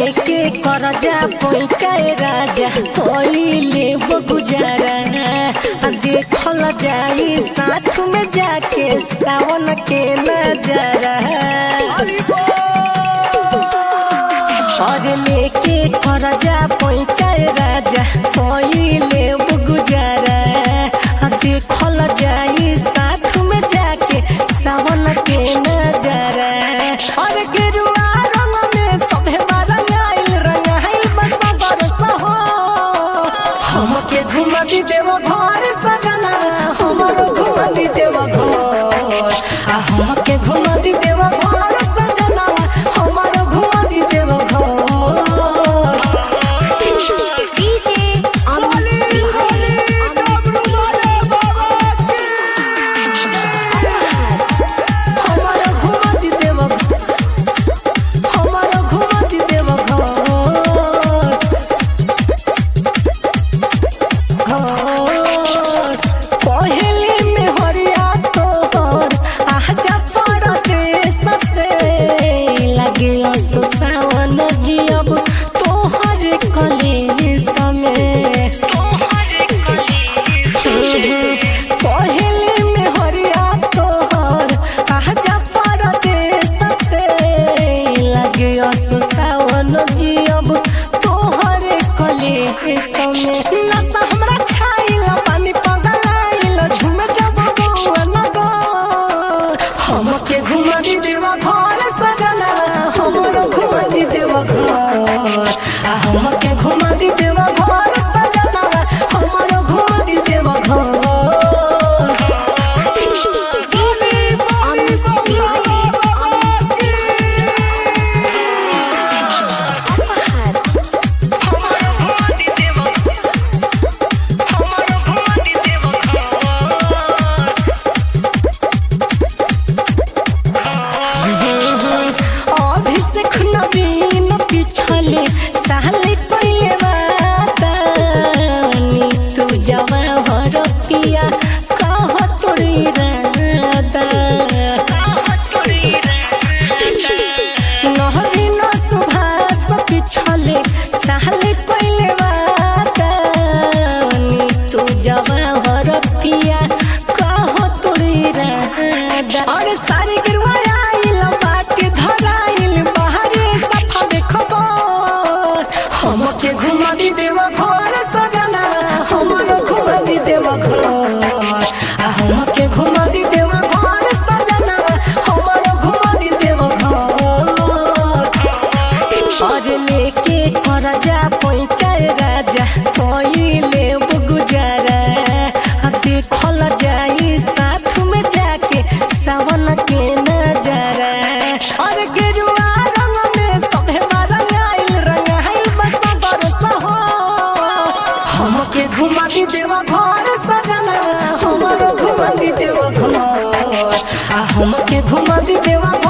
लेके करजा पैचाए राजा कोइले गुजारा आ देखल जाई साथ में जाके सावन के नजारा और लेके करजा पैचाए राजा कोइले गुजारा आ देखल जाई साथ में जाके सावन के नजारा और गेरुआ रंग में सभे रंगाइल रंगाइल बस बरस हो हमके घुमा दी देव घर सजना हमरो घुमा दी देव घर आ हमके घुमा दी देव घर सजना हमरो घुमा दी देव घर DJ Amit Bihari. हमारा घुमा दी देव हमारा घुमा दी देव पहले में हरिया तोहर आजा परदेस से लगे असो सावन जियब तोहर कले समय पहले में हरिया तोहर आजा परदेस से लगे असो सावन जियब तोहर कले समय नशा हमरा छाइल पानी पगलाइल झूम जब गौआ नगर हमके घुमा दी देवा घर सजना हमरो घुमा दी देवा घर आ हमके घुमा दी देवा घर सजना हमरो घुमा दी देवा घर DJ Amit Bihari. Apahar. Abhishek नवीन पिछले साले पहले बातानी तू जवा भर पिया कह तोरी रादा नहरीन सुभाष पिछले साले पहले बातानी तू जवा भर पिया कह तोरी रादा अरे सारी गिरवा आइल बाटे धराइल बाहरे सफा देखबर हमके घुमा दी देव घर सजना हमरो घुमा दी देव घर आ हमके घुमा दी देव घर सजना हमरो घुमा दी देव घर और लेके करजा पैचाए राजा कोइले गुजारा आ देखल जाई साथ में जाके सावन के नजारा और गेरुआ रंग में सभे रंगाइल रंगाइल बस बरस हो हमके घुमा दी देव घर सजना हमरो घुमा दी देव घर आ हमके घुमा दी देव घर